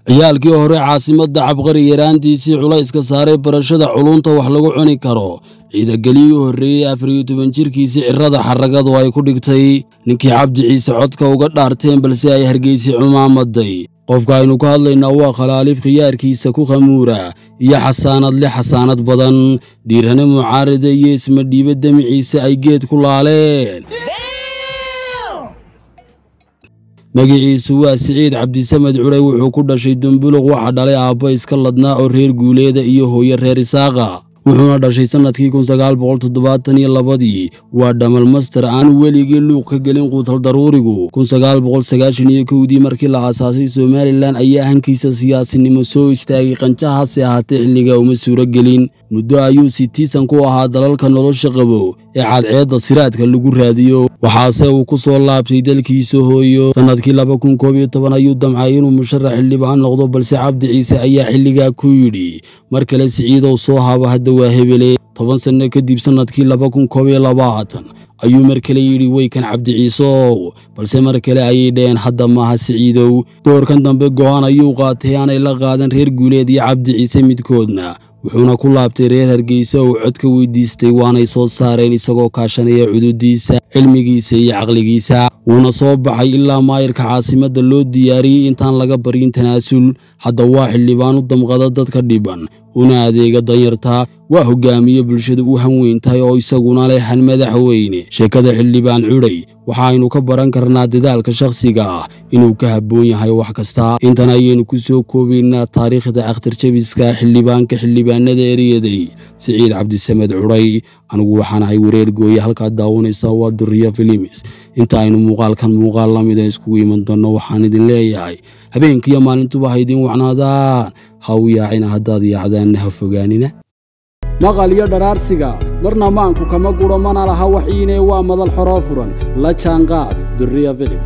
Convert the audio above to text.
ciyaalkii hore caasimadda cabqari yaraantiisii culayska saaray barashada culunta wax lagu cuni karo ciidageliyii u horreeyey afar iyo toban jirkiisii cirada xaragadu ay ku dhigtay ninkii cabdi ciise codka uga dhaarteen balse ay hargeysi cumaamaday qofka aynu ka hadlaynaa waa khalaaliif khiyaarkiisa ku khamuura iyo xasaanad leh xasaanad badan dhiirane mucaarida iyo isma dhiibe demiciise ay geed ku laaleen magiciisu waa siciid cabdisamed cudhay wuxuu ku dhashay dumbuluq waxa dhalay aabba iska ladnaa oo reer guuleeda iyo hooyo reer isaaqa wuxuuna dhashay sannadkii kun sagaal boqol toddobaatan iyo labadii waa dhamal master aan weligii luuq ka gelin quutal daruurigu kun sagaal boqol sagaashan iyo kowdii markii la aasaasay somalilan ayaa hankiisa siyaasinimo soo istaagay qanjahaase ahaatee xilliga uma suuro gelin muddo ayuu sitiisan ku ahaa dalalka nolosha qabo ee cadceedda siraadka lagu raadiyo waxaase uu ku soo laabtay dalkiisa hooyo sannadkii laba kun koob iyo toban ayuu damcay inuu musharax xildhibaan noqdo balse cabdi ciise ayaa xilligaa ku yidhi mar kale siciidow soo habo hadda waa hebele toban sanno kadib sannadkii laba kun koob iyo labaatan ayuu mar kale yidhi weykan cabdi ciiseow balse mar kale ayay dhaheen hadda maaha siciidow doorkan dambe go'aan ayuu qaatay aanay la qaadan reer guuleed iyo cabdi ciise midkoodna wuxuuna ku laabtay reer hargeysa uu cod ka weydiistay waanay soo saareen isagoo kaashanaya cududiisa cilmigiisa iyo caqligiisa wuuna soo baxay ilaa maayirka caasimadda loo diyaariyey intaan laga baryin tanaasul hadda waa xildhibaan u damqada dadka dhiban una adeega danyarta waa hogaamiye bulshada u hanweyntahay oo isaguna leh han madaxweyne sheekada xildhibaan cudhay waxaaynu ka baran karnaa dadaalka shakhsiga ah inuu ka habboon yahay wax kasta intan ayaynu ku soo koobaynaa taariikhda akhtarjabiska xildhibaanka xildhibaanada eryaday siciid cabdisamed cudhay anigu waxaan ahay wareer gooye halkaad daawanaysaa waa duriya filimis inta aynu muuqaalkan muuqaal la mida iskugu iman doonno waxaan idin leeyahay habeenkiiyo maalintuba ha idiin wacnaadaan ha u yaacina haddaad yaacdaanna ha fogaanina maqal iyo dharaarsiga marna maanku kama guro mana laha waxiinee waa madal xoroo furan la jaanqaad duriya filim